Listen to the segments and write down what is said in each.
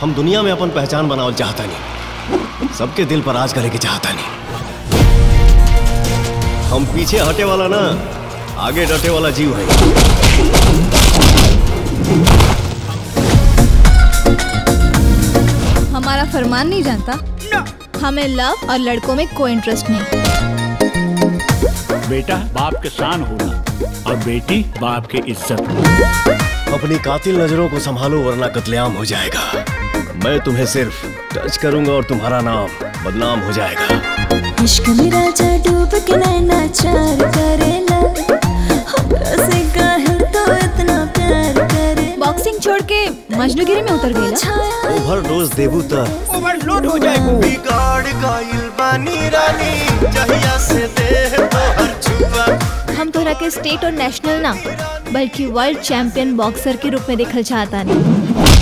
हम दुनिया में अपन पहचान बनावल चाहता नहीं सबके दिल पर राज करे के चाहता नहीं हम पीछे हटे वाला ना आगे डटे वाला जीव है हमारा फरमान नहीं जानता हमें लव और लड़कों में कोई इंटरेस्ट नहीं बेटा बाप के शान होना और बेटी बाप की इज्जत अपनी कातिल नजरों को संभालो वरना कत्लेआम हो जाएगा मैं तुम्हें सिर्फ टच करूंगा और तुम्हारा नाम बदनाम हो जाएगा इश्क में राजा डूब के नैना चार करेला हमरा से काहे तो इतना प्यार करे बॉक्सिंग छोड़ के मजनूगिरी में उतर गई छाया ओवर डोज देबू तक ओवरलोड हो जाएगा बिगाड़ गइल बानी रानी जहिया से देह तोहर छुआ हम तोरा के स्टेट और नेशनल ना बल्कि वर्ल्ड चैंपियन बॉक्सर के रूप में देखल चाहता नहीं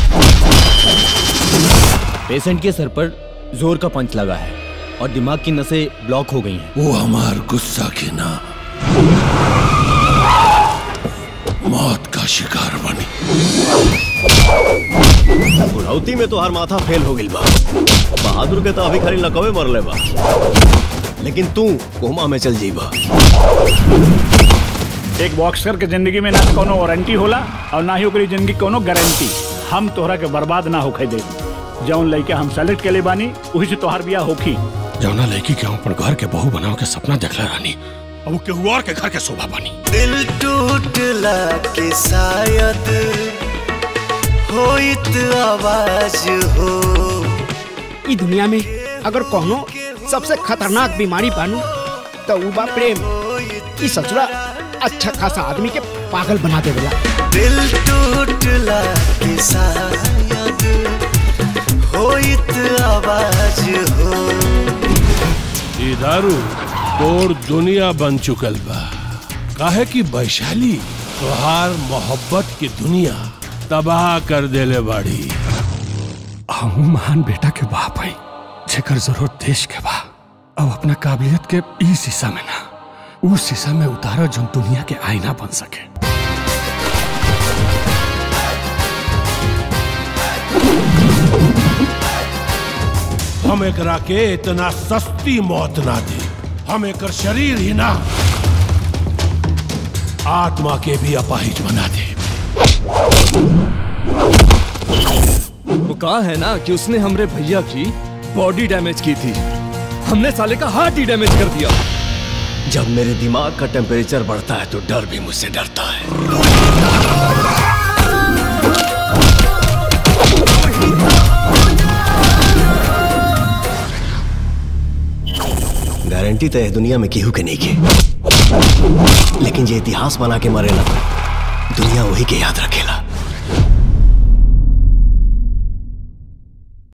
पेशेंट के सर पर जोर का पंच लगा है और दिमाग की नसें ब्लॉक हो गई हैं वो हमार गुस्सा की ना मौत का शिकार बनी बुढ़ौती में तो हर माथा फेल हो गइल बा बहादुर के तो अभी खाली लकवे मरले बा लेकिन तू कोमा में चल जीबा एक बॉक्सर के जिंदगी में ना कोनो वारंटी होला और ना ही ओकरी जिंदगी कोनो गारंटी हम तोहरा के बर्बाद ना होखे दे जौन लड़के हम सेलेक्ट के लिए बानी वही से तोहार बियाह होखी जौना लड़की के हम अपन घर के बहू बनाओ के सपना देखला रानी अब वो केहू और के घर के शोभा बनी दिल टूटला के शायद होइत आवाज हो ई दुनिया में अगर कहनो सबसे खतरनाक बीमारी बानू तो ऊ बा प्रेम ई ससुरा अच्छा खासा आदमी के पागल बना देवेला दिल टूटला के शायद होइत आवाज हो ये दारू तोर दुनिया बन चुकल बा काहे कि वैशाली तोहार मोहब्बत की दुनिया तबाह कर देले बाड़ी हम महान बेटा के बाप है जेकर जरूरत देश के बा अब अपना काबिलियत के ई शीशा में ना उस शीशा में उतारो जो दुनिया के आईना बन सके हम एकरा के इतना सस्ती मौत ना दे हम एकर शरीर ही ना आत्मा के भी अपाहिज बना दे वो कहा है ना कि उसने हमरे भैया की बॉडी डैमेज की थी हमने साले का हार्ट ही डैमेज कर दिया जब मेरे दिमाग का टेम्परेचर बढ़ता है तो डर भी मुझसे डरता है गारंटी तो है दुनिया में केहू के नहीं के लेकिन ये इतिहास बना के मरेला दुनिया वही के याद रखेला